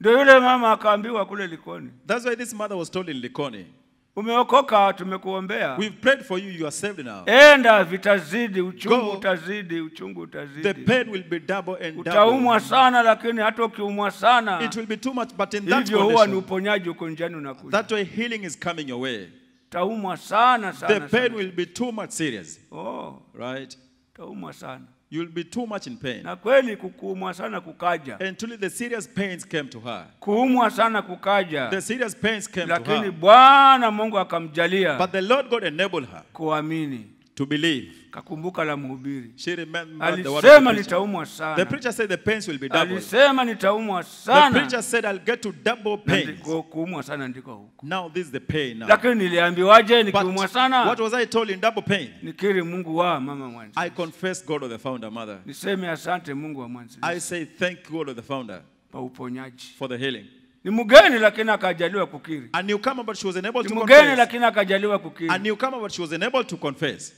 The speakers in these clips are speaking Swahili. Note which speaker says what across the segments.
Speaker 1: Ndio yule mama akaambiwa kule Likoni,
Speaker 2: That's why this mother was told in Likoni,
Speaker 1: umeokoka, tumekuombea,
Speaker 2: We've prayed for you, you are saved now.
Speaker 1: enda, vitazidi, uchungu
Speaker 2: Go.
Speaker 1: utazidi, uchungu
Speaker 2: The
Speaker 1: utazidi,
Speaker 2: pain will be double and
Speaker 1: utaumwa
Speaker 2: double.
Speaker 1: sana, lakini hata ukiumwa sana
Speaker 2: It will be too much, but in that
Speaker 1: hivyo huwa ni
Speaker 2: condition,
Speaker 1: uponyaji uko njiani unakuja.
Speaker 2: that way healing is coming your way.
Speaker 1: Utaumwa sana
Speaker 2: The
Speaker 1: sana,
Speaker 2: pain
Speaker 1: sana.
Speaker 2: will be too much serious,
Speaker 1: Oh,
Speaker 2: right?
Speaker 1: utaumwa sana,
Speaker 2: You'll be too much in pain.
Speaker 1: na kweli kukuumwa sana kukaja,
Speaker 2: And truly, the serious pains came to her.
Speaker 1: kuumwa sana kukaja,
Speaker 2: The serious pains came to
Speaker 1: lakini
Speaker 2: her.
Speaker 1: Bwana Mungu akamjalia
Speaker 2: But the Lord God enabled her
Speaker 1: kuamini,
Speaker 2: to believe.
Speaker 1: kakumbuka la mhubiri,
Speaker 2: She remembered the word of
Speaker 1: alisema
Speaker 2: the preacher.
Speaker 1: nitaumwa
Speaker 2: The
Speaker 1: sana,
Speaker 2: preacher said the pains will be doubled.
Speaker 1: alisema nitaumwa
Speaker 2: The
Speaker 1: sana,
Speaker 2: preacher said, I'll get to double
Speaker 1: Na
Speaker 2: pains.
Speaker 1: ndiko kuumwa sana ndiko huko.
Speaker 2: Now this is the pain now.
Speaker 1: Lakini niliambiwaje
Speaker 2: But
Speaker 1: nikiumwa
Speaker 2: what
Speaker 1: sana?
Speaker 2: was I told in double pain?
Speaker 1: Nikiri Mungu wa mama mwanzo,
Speaker 2: I confess God of the founder mother.
Speaker 1: niseme asante Mungu wa mwanzo
Speaker 2: I say thank God of the founder
Speaker 1: kwa uponyaji.
Speaker 2: for the healing.
Speaker 1: Ni mgeni lakini akajaliwa kukiri,
Speaker 2: A newcomer, but she was unable
Speaker 1: ni
Speaker 2: to
Speaker 1: mgeni
Speaker 2: confess.
Speaker 1: lakini akajaliwa
Speaker 2: A
Speaker 1: kukiri,
Speaker 2: newcomer, but she was unable to confess.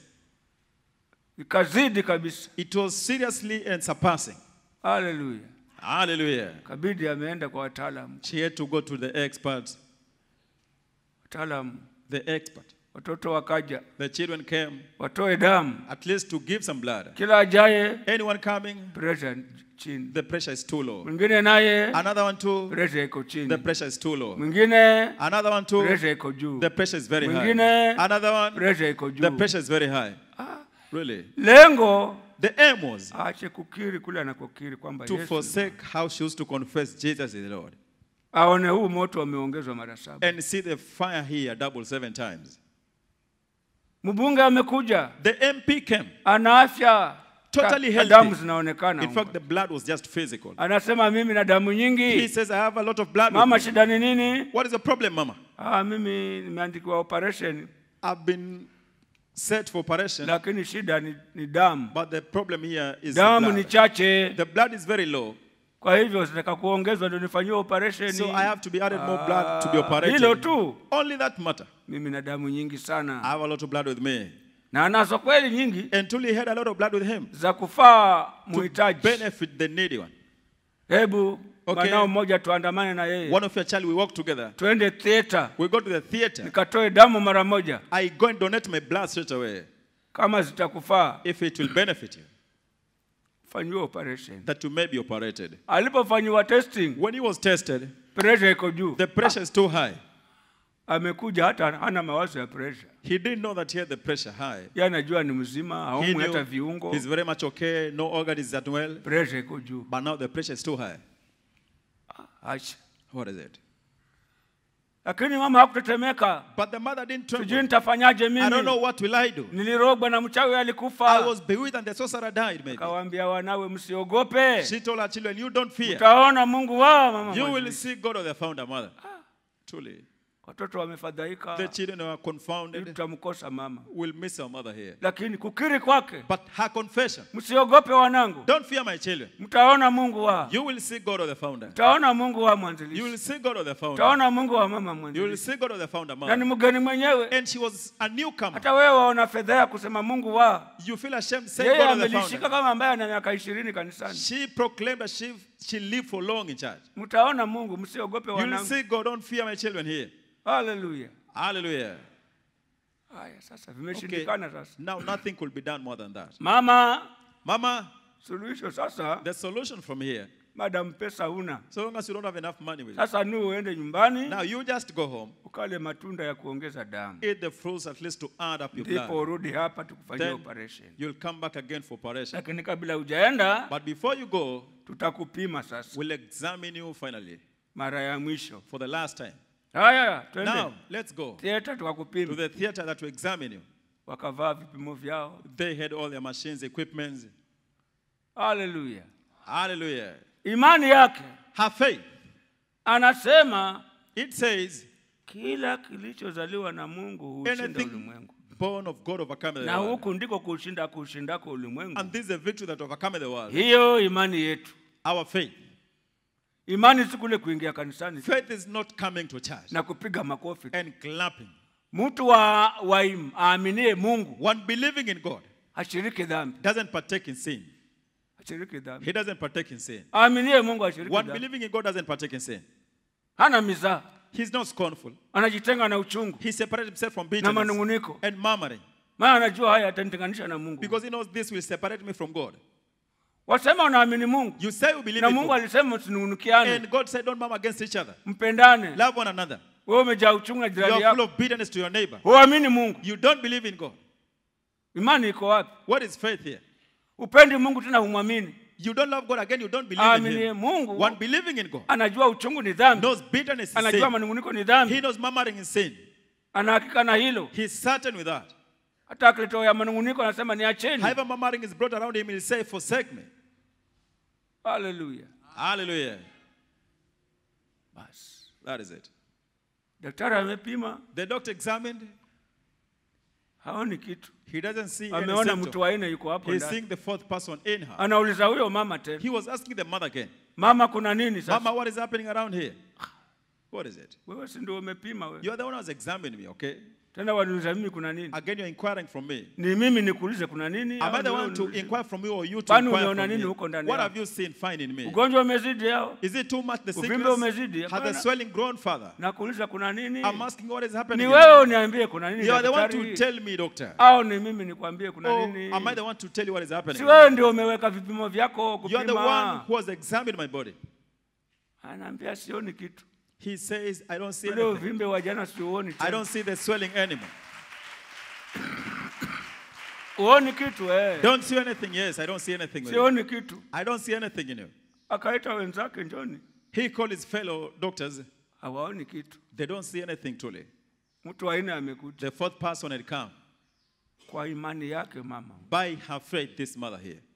Speaker 1: ikazidi kabisa.
Speaker 2: It was seriously and surpassing.
Speaker 1: Haleluya!
Speaker 2: Hallelujah.
Speaker 1: Kabidi ameenda kwa wataalamu,
Speaker 2: She had to go to the experts.
Speaker 1: wataalamu,
Speaker 2: The expert.
Speaker 1: watoto wakaja
Speaker 2: The children came
Speaker 1: watoe damu,
Speaker 2: at least to give some blood.
Speaker 1: kila ajaye
Speaker 2: Anyone coming,
Speaker 1: pressure chini,
Speaker 2: the pressure is too low.
Speaker 1: mwingine naye
Speaker 2: Another one too,
Speaker 1: pressure iko
Speaker 2: the
Speaker 1: chini,
Speaker 2: pressure is too low.
Speaker 1: mwingine
Speaker 2: Another one too,
Speaker 1: pressure iko juu,
Speaker 2: the pressure is very high.
Speaker 1: Mwingine,
Speaker 2: Another one,
Speaker 1: pressure iko
Speaker 2: the
Speaker 1: juu.
Speaker 2: pressure is very high. Really.
Speaker 1: Lengo
Speaker 2: The aim was
Speaker 1: aache kukiri kule anakokiri kwamba
Speaker 2: to
Speaker 1: Yesu,
Speaker 2: forsake how she used to confess Jesus is the Lord.
Speaker 1: aone huu moto wameongezwa mara saba.
Speaker 2: And see the fire here double seven times.
Speaker 1: Mbunge amekuja
Speaker 2: The MP came.
Speaker 1: ana afya
Speaker 2: Totally
Speaker 1: Ka-
Speaker 2: healthy.
Speaker 1: damu zinaonekana
Speaker 2: In fact,
Speaker 1: huko.
Speaker 2: the blood was just physical.
Speaker 1: anasema mimi na damu
Speaker 2: He
Speaker 1: nyingi.
Speaker 2: says, I have a lot of blood.
Speaker 1: Mama,
Speaker 2: with me."
Speaker 1: shida ni nini?
Speaker 2: What is the problem, Mama?
Speaker 1: Ah, mimi nimeandikiwa operation,
Speaker 2: I've been set for operation,
Speaker 1: lakini shida ni, ni damu.
Speaker 2: but the problem here is the
Speaker 1: Damu ni
Speaker 2: blood.
Speaker 1: chache,
Speaker 2: The blood is very low,
Speaker 1: kwa hivyo zitaka kuongezwa ndio nifanyiwe operation.
Speaker 2: so I have to be added more blood to be
Speaker 1: Ah,
Speaker 2: operated.
Speaker 1: Hilo tu.
Speaker 2: Only that matter.
Speaker 1: Mimi na damu nyingi
Speaker 2: I
Speaker 1: sana,
Speaker 2: have a lot of blood with me.
Speaker 1: na anazo kweli nyingi
Speaker 2: And truly he had a lot of blood with him
Speaker 1: za kufaa
Speaker 2: to
Speaker 1: muhitaji.
Speaker 2: benefit the needy one.
Speaker 1: Hebu
Speaker 2: Okay.
Speaker 1: mwanao mmoja tuandamane na yeye
Speaker 2: One of your child, we walk together.
Speaker 1: twende theater
Speaker 2: We go to the theater.
Speaker 1: nikatoe damu mara moja,
Speaker 2: I go and donate my blood straight away
Speaker 1: kama zitakufaa
Speaker 2: if it will benefit you,
Speaker 1: fanyiwe operation.
Speaker 2: that you may be operated.
Speaker 1: Alipofanyiwa testing,
Speaker 2: When he was tested,
Speaker 1: pressure iko juu,
Speaker 2: the pressure is too high.
Speaker 1: amekuja hata hana mawazo ya pressure.
Speaker 2: He didn't know that he had the pressure high.
Speaker 1: Yeye anajua ni mzima,
Speaker 2: He
Speaker 1: haumwi hata
Speaker 2: knew
Speaker 1: viungo,
Speaker 2: he's very much okay, no organ is that well,
Speaker 1: pressure iko juu.
Speaker 2: but now the pressure is too high.
Speaker 1: Acha.
Speaker 2: What is it?
Speaker 1: Lakini mama hakutetemeka,
Speaker 2: But the mother didn't
Speaker 1: sijui
Speaker 2: tremble.
Speaker 1: nitafanyaje
Speaker 2: I don't know
Speaker 1: mimi,
Speaker 2: what will I do.
Speaker 1: nilirogwa na mchawi
Speaker 2: I
Speaker 1: alikufa.
Speaker 2: was bewitched and the sorcerer died maybe.
Speaker 1: Akawaambia wanawe, msiogope,
Speaker 2: She told her children, you don't fear.
Speaker 1: mtaona Mungu wa mama.
Speaker 2: You will
Speaker 1: mwanzilishi."
Speaker 2: see God of the founder mother. Truly.
Speaker 1: Watoto wamefadhaika,
Speaker 2: The children were
Speaker 1: ili
Speaker 2: confounded.
Speaker 1: tutamkosa mama,
Speaker 2: We'll miss our mother here.
Speaker 1: lakini kukiri kwake,
Speaker 2: But her confession,
Speaker 1: msiogope wanangu,
Speaker 2: don't fear my children.
Speaker 1: mtaona Mungu wa
Speaker 2: You will see God of the founder.
Speaker 1: mtaona Mungu wa
Speaker 2: You will
Speaker 1: mwanzilishi,
Speaker 2: see God of the founder.
Speaker 1: mtaona Mungu wa mama
Speaker 2: You will
Speaker 1: mwanzilishi,
Speaker 2: see God of the founder
Speaker 1: na ni
Speaker 2: mother.
Speaker 1: mgeni mwenyewe.
Speaker 2: And she was a newcomer.
Speaker 1: Hata wewe waona fedheha kusema Mungu wa
Speaker 2: You feel ashamed to say
Speaker 1: yeye
Speaker 2: God of the
Speaker 1: amelishika
Speaker 2: founder.
Speaker 1: kama ambaye ana miaka ishirini kanisani.
Speaker 2: She proclaimed that she, she lived for long in church.
Speaker 1: Mtaona Mungu, msiogope
Speaker 2: You will
Speaker 1: wanangu.
Speaker 2: see God, don't fear my children here.
Speaker 1: Haleluya.
Speaker 2: Hallelujah.
Speaker 1: Haya, sasa vimeshindikana. Sasa
Speaker 2: Now nothing could be done more than that.
Speaker 1: mama,
Speaker 2: Mama,
Speaker 1: suluhisho sasa,
Speaker 2: the solution from here,
Speaker 1: madam pesa una
Speaker 2: so long as you don't have enough money with you,
Speaker 1: sasa, nu uende nyumbani
Speaker 2: now you just go home,
Speaker 1: ukale matunda ya kuongeza damu,
Speaker 2: eat the fruits at least to add up your
Speaker 1: ndipo
Speaker 2: blood.
Speaker 1: urudi hapa tukufanyia
Speaker 2: Then
Speaker 1: operation.
Speaker 2: you'll come back again for operation.
Speaker 1: Lakini kabla hujaenda,
Speaker 2: But before you go,
Speaker 1: tutakupima sasa
Speaker 2: we'll examine you finally
Speaker 1: mara ya mwisho.
Speaker 2: for the last time.
Speaker 1: Haya, twende
Speaker 2: Now, let's go
Speaker 1: theater
Speaker 2: to
Speaker 1: tukakupima.
Speaker 2: the theater that will examine you.
Speaker 1: Wakavaa vipimo vyao.
Speaker 2: They had all their machines, equipments.
Speaker 1: Haleluya.
Speaker 2: Hallelujah.
Speaker 1: Imani yake
Speaker 2: Her faith.
Speaker 1: anasema
Speaker 2: It says,
Speaker 1: kila kilichozaliwa na Mungu huushinda
Speaker 2: anything
Speaker 1: ulimwengu,
Speaker 2: born of God overcometh the
Speaker 1: na
Speaker 2: world.
Speaker 1: huku ndiko kushinda kushindako ulimwengu.
Speaker 2: And this is a victory that overcometh the world.
Speaker 1: Hiyo imani yetu.
Speaker 2: Our faith.
Speaker 1: Imani si kule kuingia kanisani
Speaker 2: Faith is not coming to church
Speaker 1: na kupiga makofi.
Speaker 2: and clapping.
Speaker 1: Mtu wa, wa im- aaminie Mungu
Speaker 2: One believing in God
Speaker 1: hashiriki dhambi,
Speaker 2: doesn't partake in sin.
Speaker 1: ashiriki dhambi
Speaker 2: He doesn't partake in sin.
Speaker 1: aaminie mungu ashiriki
Speaker 2: One
Speaker 1: dhambi
Speaker 2: believing in God doesn't partake in sin.
Speaker 1: hana mizaa
Speaker 2: He's not scornful.
Speaker 1: anajitenga na uchungu
Speaker 2: He separated himself from
Speaker 1: na
Speaker 2: bitterness
Speaker 1: manunguniko
Speaker 2: and murmuring
Speaker 1: maana anajua haya yatanitenganisha na mungu
Speaker 2: because he knows this will separate me from God.
Speaker 1: wasema unaamini mungu
Speaker 2: You say you believe
Speaker 1: na
Speaker 2: in
Speaker 1: mungu
Speaker 2: God,
Speaker 1: alisema msinungunikiane
Speaker 2: and God said, Don't murmur against each other.
Speaker 1: mpendane
Speaker 2: Love one another.
Speaker 1: wewe umejaa uchungu na
Speaker 2: You
Speaker 1: jirani
Speaker 2: are full
Speaker 1: yako
Speaker 2: of bitterness to your neighbor.
Speaker 1: huamini mungu
Speaker 2: You don't believe in God.
Speaker 1: imani iko wapi
Speaker 2: What is faith here?
Speaker 1: upendi mungu tena humwamini
Speaker 2: You don't love God again, you don't believe in
Speaker 1: aaminie
Speaker 2: Him.
Speaker 1: mungu
Speaker 2: One believing in God
Speaker 1: anajua uchungu ni dhambi
Speaker 2: knows bitterness is
Speaker 1: anajua
Speaker 2: sin.
Speaker 1: manunguniko ni
Speaker 2: He
Speaker 1: dhambi
Speaker 2: knows murmuring is sin.
Speaker 1: anahakika na hilo
Speaker 2: He's certain with that.
Speaker 1: hata akiletoa ya manunguniko anasema niacheni
Speaker 2: However, murmuring is brought around him, he'll say, Forsake me.
Speaker 1: haleluya
Speaker 2: Hallelujah.
Speaker 1: basi
Speaker 2: That is it.
Speaker 1: daktari amepima
Speaker 2: The doctor examined,
Speaker 1: haoni kitu
Speaker 2: he doesn't see any
Speaker 1: ameona mtu
Speaker 2: symptom.
Speaker 1: wa nne yuko hapo
Speaker 2: He's
Speaker 1: ndani
Speaker 2: seeing the fourth person in her.
Speaker 1: anauliza huyo mama tena
Speaker 2: He was asking the mother again,
Speaker 1: mama kuna nini sasa
Speaker 2: Mama, what is happening around here? What is it?
Speaker 1: wewe si ndio umepima wewe
Speaker 2: You are the one who has examined me, okay?
Speaker 1: tena waniuliza mimi kuna nini
Speaker 2: Again, you're inquiring from me.
Speaker 1: ni mimi nikuulize kuna nini
Speaker 2: Am
Speaker 1: au
Speaker 2: I the
Speaker 1: ni wewe
Speaker 2: one to
Speaker 1: uniulize?
Speaker 2: inquire from you or you to
Speaker 1: Kwani
Speaker 2: inquire
Speaker 1: umeona
Speaker 2: from
Speaker 1: nini
Speaker 2: me?
Speaker 1: huko ndani
Speaker 2: What
Speaker 1: yako?
Speaker 2: have you seen fine in me?
Speaker 1: ugonjwa umezidi hao
Speaker 2: Is it too much the
Speaker 1: Uvimbe
Speaker 2: sickness?
Speaker 1: umezidi,
Speaker 2: Has the
Speaker 1: hapana.
Speaker 2: swelling grown further?
Speaker 1: nakuuliza kuna nini
Speaker 2: I'm asking what is
Speaker 1: ni
Speaker 2: happening. in
Speaker 1: wewe
Speaker 2: me.
Speaker 1: uniambie kuna nini
Speaker 2: You are the one to
Speaker 1: daktari?
Speaker 2: tell me, doctor.
Speaker 1: au ni mimi nikwambie kuna
Speaker 2: Or
Speaker 1: nini
Speaker 2: am I the one to tell you what is happening?
Speaker 1: si wewe ndio umeweka vipimo vyako
Speaker 2: You are the one
Speaker 1: kupima
Speaker 2: who has examined my body.
Speaker 1: anaambia sioni kitu
Speaker 2: He says, I don't see
Speaker 1: ule
Speaker 2: anything.
Speaker 1: uvimbe wa jana siuoni
Speaker 2: I
Speaker 1: tena.
Speaker 2: don't see the swelling anymore.
Speaker 1: uoni kitu eh.
Speaker 2: Don't see anything. Yes, I don't see anything. With you.
Speaker 1: sioni kitu
Speaker 2: I don't see anything in you.
Speaker 1: akaita wenzake njoni
Speaker 2: He called his fellow doctors.
Speaker 1: hawaoni kitu
Speaker 2: They don't see anything truly.
Speaker 1: mtu wa nne amekuja
Speaker 2: The fourth person had come.
Speaker 1: kwa imani yake mama
Speaker 2: By her faith, this mother here.